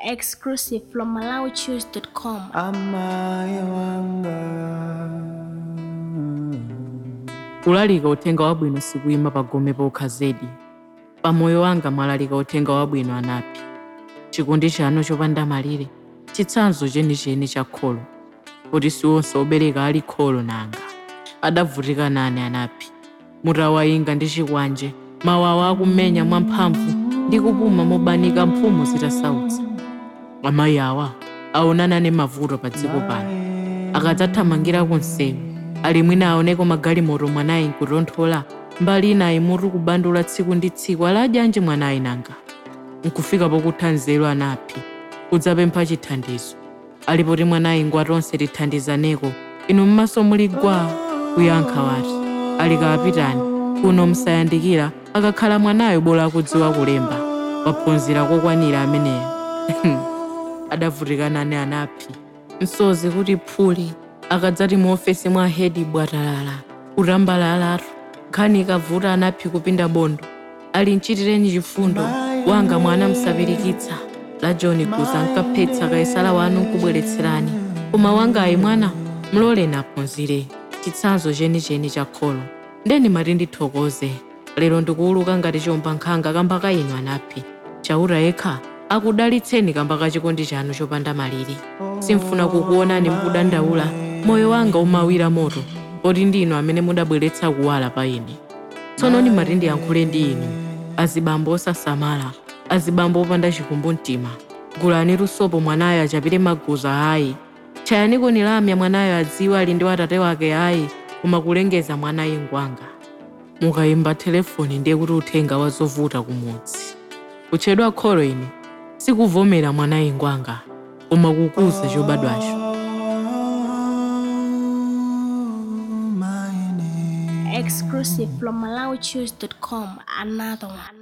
Exclusive from MalawiChoose.com. amaya wanga kulalika uthenga wabwino sikuyima pagome pokha zedi pamoyo wanga mwalalika uthenga wabwino anapi chikondi chanu chopanda malire chitsanzo chenicheni cha kholo kuti siwonse obereka ali kholo nanga adavutika nane anapi mutawayinga ndi chikwanje mawawa akumenya mwamphamvu ndi kupuma mobanika mphumu zitasautsa amayi awa aonana ne mavuto pa dziko pano akadzathamangira kunsewu ali mwina aoneko magalimoto mwanayi nkutonthola mbali inayi mutu kubandula tsiku ndi tsiku aladyanji mwanayi nanga nkufika pokutha nzeru anapi kudzapempha chithandizo alipoti mwanayi ngwatonse tithandizaneko inu m'maso muli gwa kuyankha wati ali kapitani kuno msayandikira akakhala mwanayo bola akudziwa kulemba waphunzira kokwanira ameneyo adavutika nane anapi msozi kuti phuli akadzati mu ofesi mwa hedi bwatalala kutambalalatu nkhani ikavuta anaphi kupinda bondo ali mchitireni chifundo wanga mwana msapirikitsa la john kuza nkaphetsa kaisala wanu nkubweretserani koma wangayi mwana mloleni aphunzire chitsanzo chenicheni cha kholo ndeni mati ndithokoze lero ndikuwuluka ngati chomba nkhanga kamba ka inu anaphi chaura yekha akudalitseni kamba ka chikondi chanu chopanda malire simfuna kukuonani mukudandaula moyo wanga umawira moto poti ndinu amene mudabweretsa kuwala pa ine tsono ndimati ndiyankhule ndi inu azibambo osasamala azibambo opanda chikumbu mtima gulani lusopo mwanayo achapire maguza ayi chayani kunilamya mwanayo adziwe ali ndi watate wake ayi koma kulengeza mwanayi ngwanga mukayimba telefoni ndiye kuti uthenga wazovuta kumudzi kutchedwa kholo ine sikuvomera mwanayi ngwanga koma kukuza chobadwacho my name Exclusive from MalawiChoose.com. Another one.